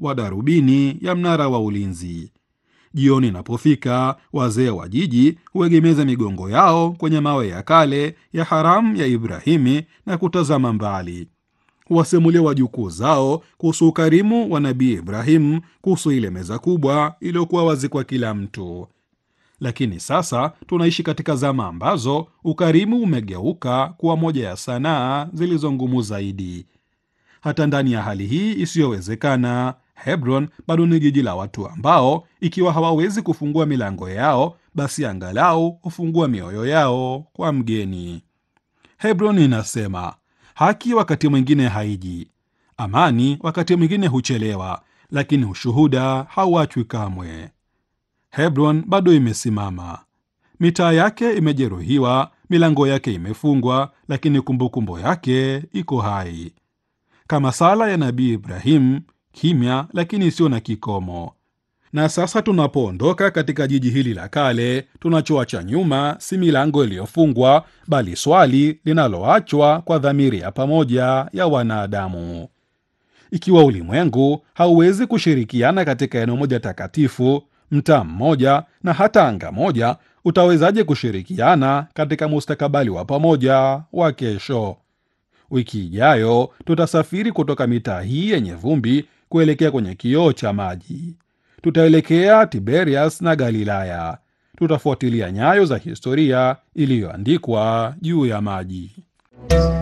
wa darubini ya mnara wa ulinzi. Jioni inapofika, wazee wa jiji huegemeza migongo yao kwenye mawe ya kale ya haramu ya Ibrahimi na kutazama mbali. Huwasimulia wajukuu zao kuhusu ukarimu wa Nabii Ibrahimu, kuhusu ile meza kubwa iliyokuwa wazi kwa kila mtu. Lakini sasa tunaishi katika zama ambazo ukarimu umegeuka kuwa moja ya sanaa zilizo ngumu zaidi. Hata ndani ya hali hii isiyowezekana, Hebron bado ni jiji la watu ambao ikiwa hawawezi kufungua milango yao, basi angalau hufungua mioyo yao kwa mgeni. Hebron inasema haki wakati mwingine haiji, amani wakati mwingine huchelewa, lakini ushuhuda hauachwi kamwe. Hebron bado imesimama, mitaa yake imejeruhiwa, milango yake imefungwa, lakini kumbukumbu yake iko hai, kama sala ya Nabii Ibrahim, kimya lakini isiyo na kikomo. Na sasa tunapoondoka katika jiji hili la kale, tunachoacha nyuma si milango iliyofungwa, bali swali linaloachwa kwa dhamiri ya pamoja ya wanadamu. Ikiwa ulimwengu hauwezi kushirikiana katika eneo moja takatifu, mtaa mmoja na hata anga moja, utawezaje kushirikiana katika mustakabali wa pamoja wa kesho? Wiki ijayo tutasafiri kutoka mitaa hii yenye vumbi kuelekea kwenye kioo cha maji. Tutaelekea Tiberias na Galilaya. Tutafuatilia nyayo za historia iliyoandikwa juu ya maji.